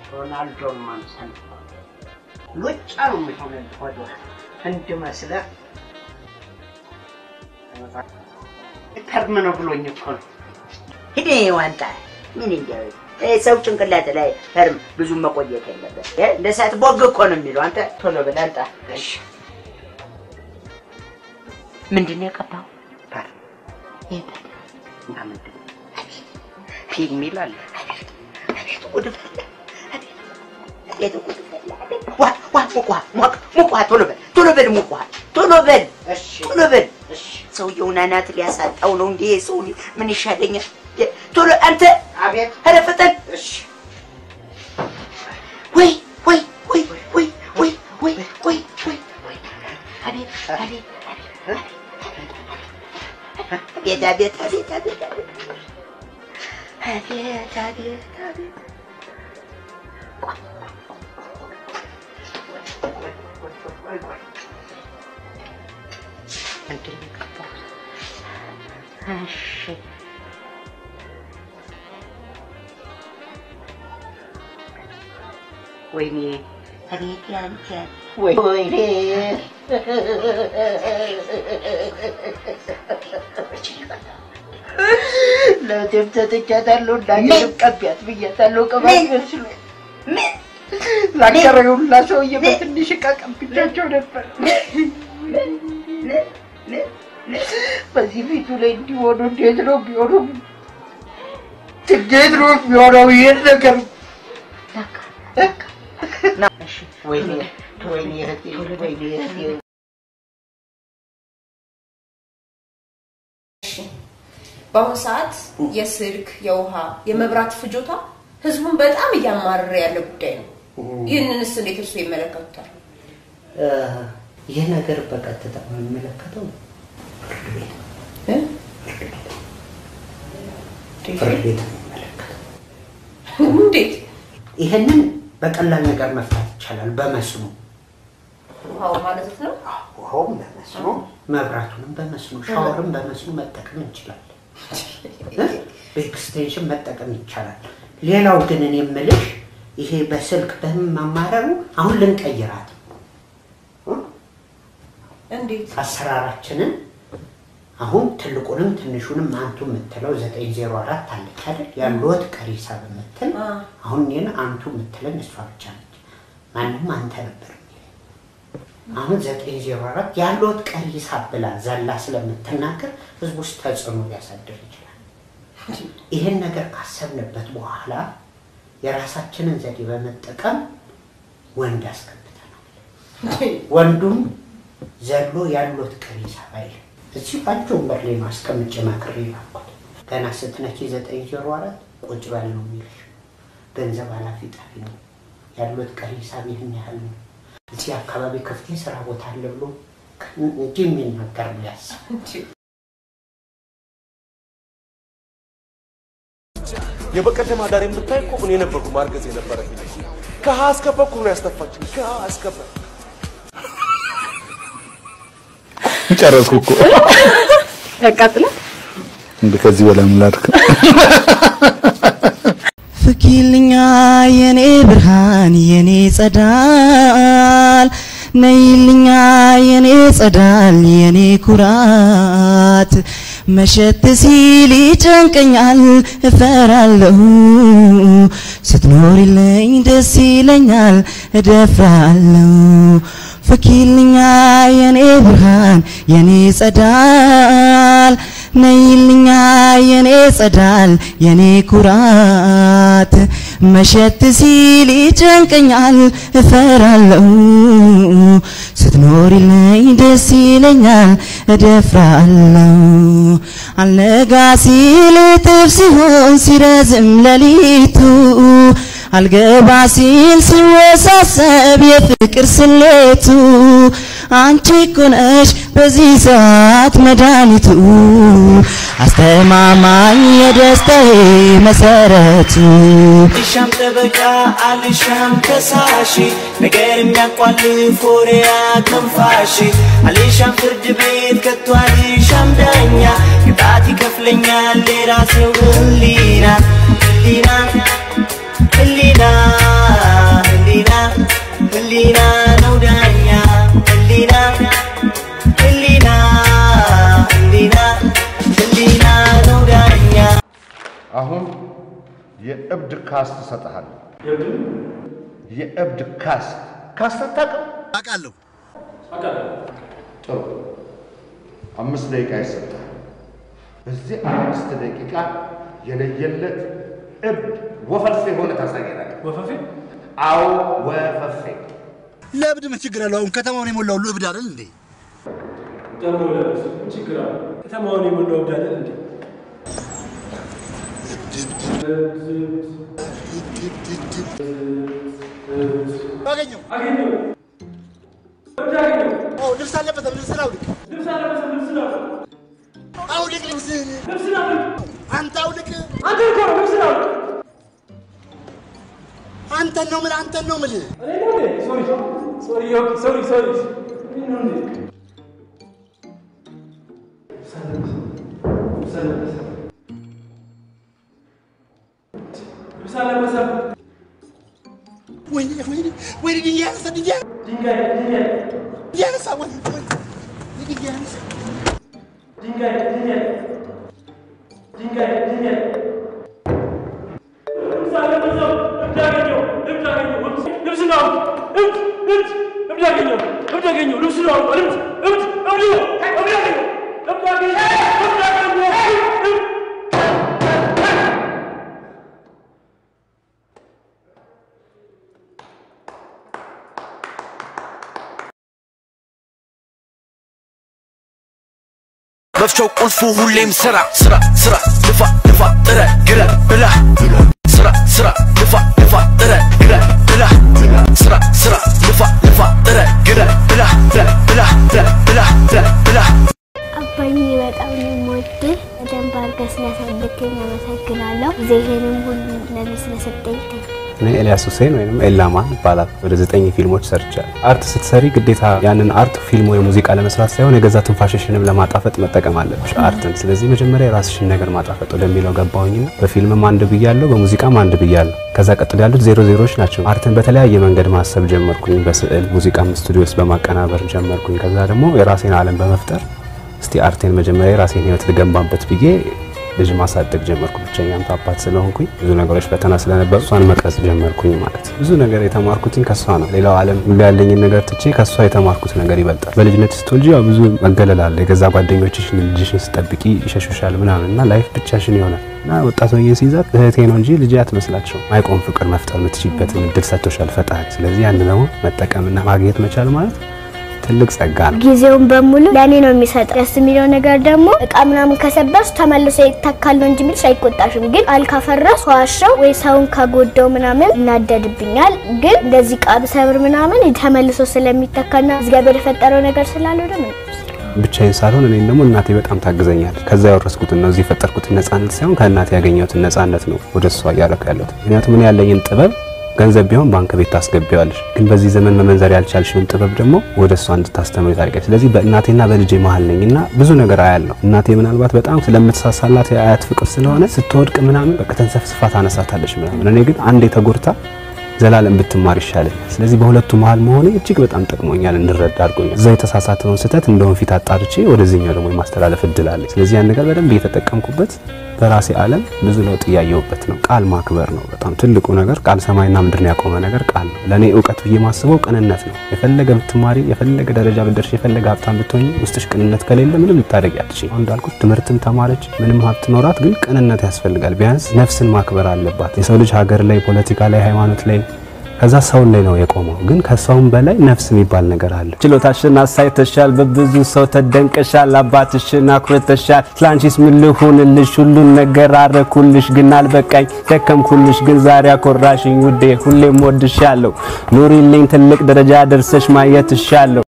ሮናልዶን ማምሰል ሉጫ ነው የሚሆንልህ ወደኋላ ህንድ መስለህ ከርም ነው ብሎኝ እኮ ነው። ሂድ ዋንጣ ምን እንዲያው ይሄ ሰው ጭንቅላት ላይ ህርም ብዙ መቆየት የለበት። እ እንደ ሰዓት ቦግ እኮ ነው የሚለው። አንተ ቶሎ ብለህ አንጣ። እሺ ምንድን ነው የቀባው? ፓር ይሄ እና ምንድን ነው? ፊልም ይላል አቤት ጉድ ፈላ! አቤት አቤት ጉድ ፈላ! አቤት! ዋ ዋ ሙቅ ውሃ ሙቅ ሙቅ ውሃ ቶሎ በል ቶሎ በል ሙቅ ውሃ ቶሎ በል እሺ ቶሎ በል እሺ ሰውየውን አናት ሊያሳጣው ነው እንዴ? ሰው ምን ይሻለኛል? ቶሎ አንተ አቤት ኧረ ፍጠን! እሺ ወይ ወይ ወይ ወይ ወይ ወይ ወይ ወይ ወይ አቤት አቤት አቤት አቤት አቤት አቤት አቤት አቤት አቤት አቤት ምንድን ነው የቀባሁት? እሺ ወይኔ አቤት ያንተ ወይ ወይኔ ለቴም ሰጥቻታለሁ እንዳገርም ቀቢያት ብያታለሁ። ቅባት መስሎ ምን ላከረዩላ ሰውዬ በትንሽ እቃ ቀብቻቸው ነበር። በዚህ ፊቱ ላይ እንዲሆኑ እንዴት ነው ቢሆኑ እንዴት ነው የሚሆነው? ይሄን ነገር ወይኔ ወይኔ እህቴ ወይኔ እህቴ በአሁኑ ሰዓት የስልክ፣ የውሃ፣ የመብራት ፍጆታ ህዝቡን በጣም እያማረረ ያለ ጉዳይ ነው። ይህንንስ እንዴት እርሱ ይመለከቱታል? ይህ ነገር በቀጥታ የሚመለከተው ፍርድ ቤት ነው። እ? ፍርድ ቤት ነው የሚመለከተው። እንዴት? ይህንን በቀላል ነገር መፍታት ይቻላል። በመስኖ ውሃው ማለት ነው። ውሃውም በመስኖ መብራቱንም በመስኖ ሻወርም በመስኖ መጠቀም እንችላለን። እ? በኤክስቴንሽን መጠቀም ይቻላል። ሌላው ግን እኔ የምልሽ ይሄ በስልክ በምን ማማረሩ አሁን ልንቀይራት ነው። እ? እንዴት? አሰራራችንን አሁን ትልቁንም ትንሹንም አንቱ የምትለው ዘጠኝ ዜሮ አራት አለች አይደል? ያለወት ቀሪ ሂሳብ የምትል አ፣ አሁን እኔን አንቱ የምትለኝ እሷ ብቻ ነች። ማንም አንተ ነበር የሚለኝ። አሁን ዘጠኝ ዜሮ አራት ያለወት ቀሪ ሂሳብ ብላ ዘላ ስለምትናገር ህዝብ ውስጥ ተጽዕኖ ሊያሳድር ይችላል። ይህን ነገር ካሰብንበት በኋላ የራሳችንን ዘዴ በመጠቀም ወንድ አስገብተናል። ወንዱም ዘሎ ያሉት ቀሪ ሂሳብ አይልም። እዚህ ባንቺ ወንበር ላይ ነው አስቀምጬ መክሬ ላኩት። ገና ስትነኪ ዘጠኝ ዜሮ አራት ቁጭ በል ነው የሚልሽ። ገንዘብ ኃላፊ ጠፊ ነው ያሉት ቀሪ ሂሳብ ይህን ያህል ነው። እዚህ አካባቢ ክፍት የስራ ቦታ አለ ብሎ እንጂ የሚናገር ሊያስብ የበቀደም አዳር የምታይ እኮ እኔ ነበርኩ ማርገዝ የነበረብኝ። ከሀ እስከ ፐ እኮ ነው ያስተፋችኝ። ከሀ እስከ ፐ ጨረስኩ እኮ ያቃጥላል። እንደ ከዚህ በላይ ምን ላድርግ? ፍኪልኛ የኔ ብርሃን የኔ ጸዳል ነይልኛ የኔ ጸዳል የኔ ኩራት መሸት ሲል ይጨንቀኛል እፈራለሁ ስትኖሪልኝ ደስ ይለኛል እደፍራለሁ ፍኪልኛ የኔ ብርሃን የኔ ጸዳል ነይልኛ የኔ ጸዳል የኔ ኩራት መሸት ሲል ይጨንቀኛል እፈራለሁ ስትኖሪልኝ ደስ ይለኛል እደፍራለሁ አልነጋ ሲል እጥፍ ሲሆን ሲረዝም ሌሊቱ አልገባ ሲል ሲወሳሰብ የፍቅር ስሌቱ አንቺ እኮ ነሽ በዚህ ሰዓት መድኃኒቱ አስተማማኝ የደስታዬ መሰረቱ አልሻም ጠበቃ አልሻም ከሳሽ ነገር የሚያቋልፍ ወሬ አከንፋሽ አልሻም ፍርድ ቤት ከቶ አልሻም ዳኛ ቅጣት ይከፍለኛል የራሴው ህሊና ህሊና ህሊና የእብድ ካስት እሰጥሃለሁ። የእብድ ካስት ካስት አታውቅም? አውቃለሁ። ጥሩ፣ አምስት ደቂቃ ይሰጥሃል። በዚህ አምስት ደቂቃ የለየለት እብድ ወፈፌ ሆነ ታሳየናለህ። ወፈፌ? አዎ ወፈፌ። ለእብድ ምን ችግር አለው? አሁን ከተማውን የሞላው ሁሉ እብድ አይደል እንዴ? ደግሞ ለብስ ምን ችግር አለ? ከተማውን የሞላው እብድ አይደል እንዴ? አገኘው አገኘው አዎ፣ ልብስ አለበሰም። ልብስን አውልቅ። ልብስ አለበሰም። ልብስ ነው አውልቅ ልብስህን። ልብስ ነው አንተ አውልቅ። አንተ እኮ ነው ልብስ ነው አንተን ነው የምልህ፣ አንተን ነው የምልህ። እኔ ነው እንዴ? ሶሪ ሶሪ ኦኬ ሶሪ ሶሪ እኔ ነው እንዴ? ልብስ አለበሰም። ልብስ አለበሰም። ልብስ አለበሰም። ወይኔ ወይኔ ወይኔ ድንጋይ ያነሳ ድንጋይ ድንጋይ ድንጋይ ድንጋይ ያነሳ ወይኔ ወይኔ ድንጋይ ያነሳ ድንጋይ ድንጋይ ድንጋይ ድንጋይ ልብስ አለበሰም። እብድ አገኘው እብድ አገኘው ልብስ ነው እብድ እብድ እብድ አገኘው እብድ አገኘው ልብስ ነው እብድ እብድ እብድ ነው እብድ አገኘው እብድ አገኘው እብድ አገኘው እብድ መፍቻው ቁልፉ ሁሌም ስራ ስራ ስራ ልፋ ልፋ ጥረ ግረ ብላ ስራ ስራ ልፋ ልፋ ጥረ ግረ ብላ ስራ ስራ ልፋ ልፋ ጥረ ግረ ብላ ብላ ብላ ብላ ብላ ብላ አባዬ በጣም ነው የምወድህ። በደንብ አድርገህ ስላሳደግከኝ አመሰግናለሁ። ጊዜህንም ሁሉ ለኔ ስለሰጠኝ እኔ ኤልያስ ሁሴን ወይም ኤላማን ይባላል። ወደ ዘጠኝ ፊልሞች ሰርቻለሁ። አርት ስትሰሪ ግዴታ ያንን አርት ፊልም ወይ ሙዚቃ ለመስራት ሳይሆን የገዛ ትንፋሽሽንም ለማጣፈጥ መጠቀም አለብሽ አርትን። ስለዚህ መጀመሪያ የራስሽን ነገር ማጣፈጥ ወደሚለው ገባሁኝና በፊልምም አንድ ብያለሁ፣ በሙዚቃም አንድ ብያለሁ። ከዛ ቀጥሎ ያሉት ዜሮ ዜሮዎች ናቸው። አርትን በተለያየ መንገድ ማሰብ ጀመርኩኝ። በስዕል ሙዚቃም ስቱዲዮ ውስጥ በማቀናበር ጀመርኩኝ። ከዛ ደግሞ የራሴን ዓለም በመፍጠር እስቲ አርቴን መጀመሪያ የራሴን ህይወት ልገንባበት ብዬ ልጅ ማሳደግ ጀመርኩ። ብቸኛም አባት ስለሆንኩኝ ብዙ ነገሮች ፈተና ስለነበሩ እሷን መቅረጽ ጀመርኩኝ ማለት ነው። ብዙ ነገር የተማርኩትኝ ከሷ ነው። ሌላው ዓለም ሁሉ ያለኝን ነገር ትቼ ከሷ የተማርኩት ነገር ይበልጣል። በልጅነት ስትወልጂ ያው ብዙ መገለል አለ። የገዛ ጓደኞችሽ ልጅሽን ስጠብቂ ይሸሹሻል ምናምን እና ላይፍ ብቻሽን ይሆናል እና ወጣት ሆኜ ሲይዛት እህቴ ነው እንጂ ልጅ አትመስላቸው። ማይቆም ፍቅር መፍጠር የምትችይበትን እድል ሰጥቶሻል ፈጣሪ። ስለዚህ ያን ደግሞ መጠቀምና ማግኘት መቻል ማለት ትልቅ ጸጋ ነው። ጊዜውን በሙሉ ለእኔ ነው የሚሰጠው። ደስ የሚለው ነገር ደግሞ እቃ ምናምን ከሰበርሽ ተመልሶ ይተካል ነው እንጂ የሚልሽ አይቆጣሽም። ግን ቃል ካፈረስ ዋሸው ወይ ሰውን ከጎደው ምናምን እናደድብኛል። ግን እንደዚህ እቃ ብሰብር ምናምን ተመልሶ ስለሚተካና እግዚአብሔር የፈጠረው ነገር ስላለው ደግሞ ብቻዬን ሳልሆን እኔም ደግሞ እናቴ በጣም ታግዘኛለች። ከዛ ያወረስኩትን ነው እዚህ የፈጠርኩትን ነፃነት ሳይሆን ከእናቴ ያገኘሁትን ነፃነት ነው ወደ እሷ እያደረኩ ያለሁት። ምክንያቱም እኔ ያለኝን ጥበብ ገንዘብ ቢሆን ባንክ ቤት ታስገቢዋለሽ፣ ግን በዚህ ዘመን መመንዘር ያልቻልሽውን ጥበብ ደግሞ ወደ እሷ እንድታስተምሪ ታደርጊያለሽ። ስለዚህ በእናቴና በልጄ መሀል ነኝ እና ብዙ ነገር አያለሁ። እናቴ ምናልባት በጣም ስለምትሳሳላት የአያት ፍቅር ስለሆነ ስትወድቅ ምናምን በቃ ተንሰፍስፋ ታነሳታለች ምናምን። እኔ ግን አንዴ ተጎድታ ዘላለም ብትማር ይሻለኛል። ስለዚህ በሁለቱ መሀል መሆኔ እጅግ በጣም ጠቅሞኛል፣ እንድረዳ አድርጎኛል። እዛ የተሳሳተውን ስህተት እንደውን ፊት አጣርቼ ወደዚህኛው ደግሞ የማስተላለፍ እድል አለ። ስለዚህ ያን ነገር በደንብ እየተጠቀምኩበት በራሴ ዓለም ብዙ ለውጥ እያየሁበት ነው። ቃል ማክበር ነው በጣም ትልቁ ነገር። ቃል ሰማይና ምድርን ያቆመ ነገር ቃል ነው። ለእኔ እውቀት ብዬ ማስበው ቅንነት ነው። የፈለገ ብትማሪ፣ የፈለገ ደረጃ ብትደርሽ፣ የፈለገ ሀብታም ብትሆኝ ውስጥሽ ቅንነት ከሌለ ምንም ልታደርጊ አትችይም። አሁን እንዳልኩት ትምህርትም ተማረች፣ ምንም ሀብት ኖራት፣ ግን ቅንነት ያስፈልጋል። ቢያንስ ነፍስን ማክበር አለባት። የሰው ልጅ ሀገር ላይ፣ ፖለቲካ ላይ፣ ሃይማኖት ላይ ከዛ ሰውን ላይ ነው የቆመው። ግን ከሰውም በላይ ነፍስ የሚባል ነገር አለ። ችሎታሽን አሳይተሻል፣ በብዙ ሰው ተደንቀሻል፣ አባትሽን አኩርተሻል። ስላንቺስ ምን ልሁንልሽ? ሁሉን ነገር አረኩልሽ፣ ግን አልበቃኝ፣ ደከምኩልሽ፣ ግን ዛሬ አኮራሽኝ ውዴ፣ ሁሌም ወድሻለሁ። ኑሪልኝ፣ ትልቅ ደረጃ ደርሰሽ ማየት እሻለሁ።